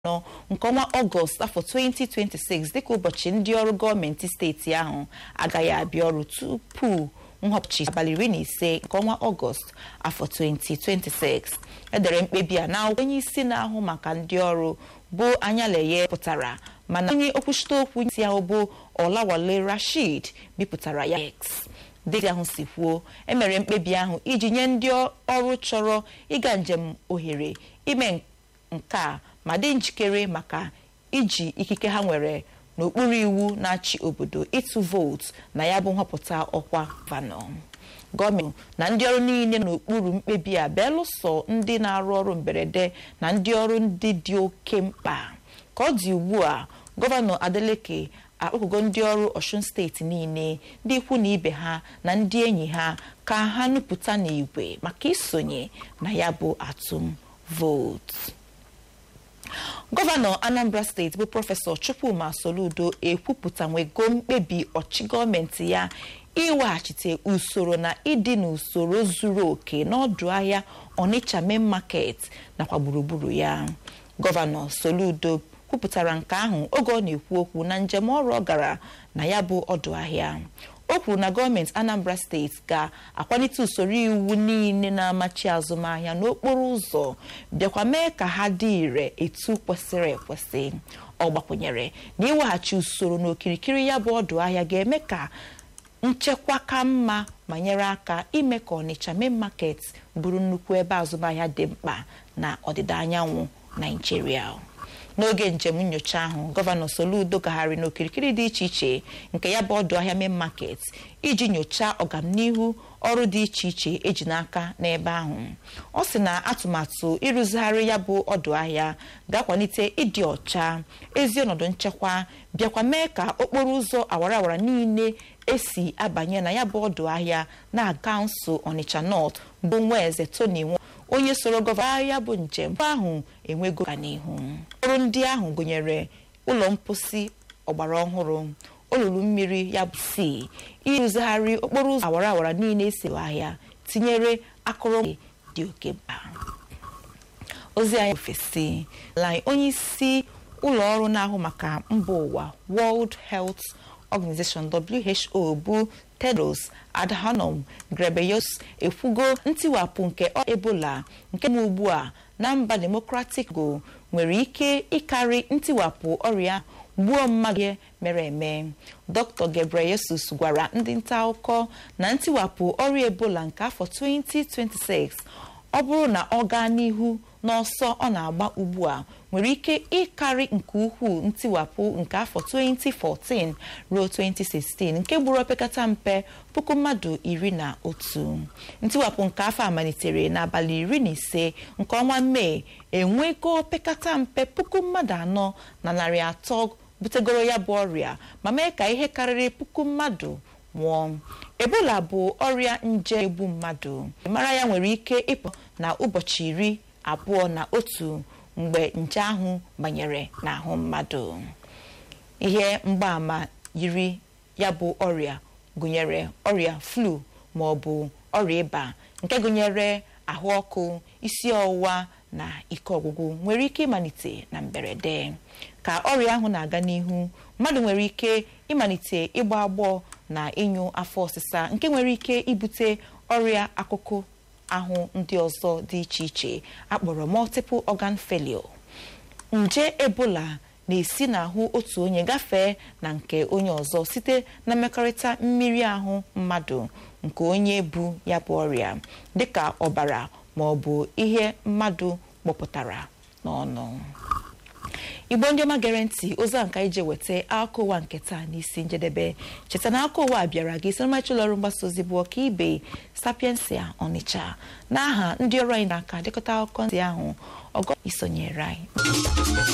anọ nke ọnwa ọgọst afọ 2026 dịka ụbọchị ndị ọrụ gọọmenti steeti ahụ agaghị abịa ọrụ tupu nhọpụchi abalị iri na ise nke ọnwa ọgọst afọ 2026 edere mkpebi a n'akwụkwọ onye isi na-ahụ maka ndị ọrụ bụ anyaleye pụtara mana onye okwuchite okwu isi ahụ bụ ọlawale rashid bipụtara ya x dịka ahụ si kwuo emere mkpebi ahụ iji nye ndị ọrụ chọrọ ịga njem ohere ime nke a ma dị njikere maka iji ikike ha nwere n'okpuru iwu na-achị obodo ịtụ vootu na ya bụ nhọpụta ọkwa vanọ gọọmenti na ndị ọrụ niile n'okpuru mkpebi a belụsọ ndị na-arụ ọrụ mberede na ndị ọrụ ndị dị oke mkpa ka ọ dị ugbu a gọvanọ adeleke akpọkụgo ndị ọrụ ọshun steeti niile ndị ikwu na ibe ha na ndị enyi ha ka ha nupụta n'igwe maka isonye na ya bụ atụm vootu gọvanọ anambra steeti bụ prọfesọ chukwuma soludo ekwupụtanwego mkpebi ọchị gọọmenti ya iweghachite usoro na ịdị n'usoro zuru oke n'ọdụ ahịa onitsha main market nakwa gburugburu ya gọvanọ soludo kwupụtara nke ahụ oge ọ na-ekwu okwu na njem ọrụ ọ gara na ya bụ ọdụ ahịa o kwuru na gọọmenti anambra steeti ga-akwalite usoro iwu niile na-amachi azụmahịa n'okporo ụzọ bịakwa mee ka ha dị ire etu kwesịrị ekwesị ọ gbakwụnyere na iweghachi usoro n'okirikiri ya bụ ọdụ ahịa ga-eme ka nchekwa ka mma ma nyere aka ime ka ọnịcha main market bụrụ nnukwu ebe azụmahịa dị mkpa na ọdịda anyanwụ naijiria n'oge njem nyocha ahụ gọvanọ soludo gagharị n'okirikiri dị iche iche nke ya bụ ọdụ ahịa main market iji nyochaa ọganihu ọrụ dị iche iche eji n'aka n'ebe ahụ ọ sị na atụmatụ ịrụzigharị ya bụ ọdụ ahịa ga-akwalite ịdị ọcha ezi ọnọdụ nchekwa bịakwa mee ka okporo ụzọ awara awara niile esi abanye na ya bụ ọdụ ahịa na-aga nso ọnịcha nọt bụ nwa eze tony nwa onye soro gọvanọ ya bụ njem ahụ enwego ka n'ihu ọrụ ndị ahụ gụnyere ụlọ mposi ọgbara ọhụrụ olulu mmiri ya bụ si ịrụzigharị okporo ụzọ awara awara niile esi ahịa tinyere akụrụngwa dị oke mkpa ozi anyị ofesi lai onye isi ụlọ ọrụ na-ahụ maka mba ụwa World Health Organization WHO bụ Tedros Adhanom Ghebreyesus ekwugo ntiwapụ nke Ebola nke m ugbu a na mba Democratic Congo nwere ike ịkarị ntiwapụ ọrịa gbuo mmadụ mere eme Dr. Ghebreyesus gwara ndị nta akụkọ na ntiwapụ ọrịa Ebola nke afọ 2026 ọ bụrụ na ọ gaa n'ihu n'ọsọ ọ na-agba ugbu a nwere ike ịkarị nke ukwuu ntiwapụ nke afọ 2014 ruo 2016 nke gburu opekata mpe puku mmadụ iri na otu ntiwapụ nke afọ a malitere n'abalị iri na ise nke ọnwa mee enwego opekata mpe puku mmadụ anọ na narị atọ butegoro ya bụ ọrịa ma mee ka ihe karịrị puku mmadụ nwụọ ebola bụ ọrịa nje egbu mmadụ mara ya nwere ike ịpụ na ụbọchị iri abụọ na otu mgbe nje ahụ banyere n'ahụ mmadụ ihe mgbaàmà yiri ya bụ ọrịa gụnyere ọrịa flu ma ọ bụ ọrịa ịba nke gụnyere ahụ ọkụ isi ọwụwa na ike ọgwụgwụ nwere ike ịmalite na mberede ka ọrịa ahụ na-aga n'ihu mmadụ nwere ike ịmalite ịgba agbọọ na ịnyụ afọ ọsịsa nke nwere ike ibute ọrịa akụkụ ahụ ndị ọzọ dị iche iche akpọrọ multiple organ failure nje ebola na-esi n'ahụ otu onye gafee na nke onye ọzọ site na mmekọrịta mmiri ahụ mmadụ nke onye bu ya bụ ọrịa dịka ọbara ma ọ bụ ihe mmadụ gbọpụtara n'ọnụ igbo ndị ọma gere ntị ozi a nka ije weta akụkọ ụwa nke taa n'isi njedebe cheta na akụkọ ụwa bịara gị site n'ọmarịcha ụlọ ọrụ mgbasa ozi bụ ọka ibe sapiensia ọnịcha n'aha ndị ọrụ anyị n'aka dịkọta akụkọ ndị ahụ ọgọ isonyere anyị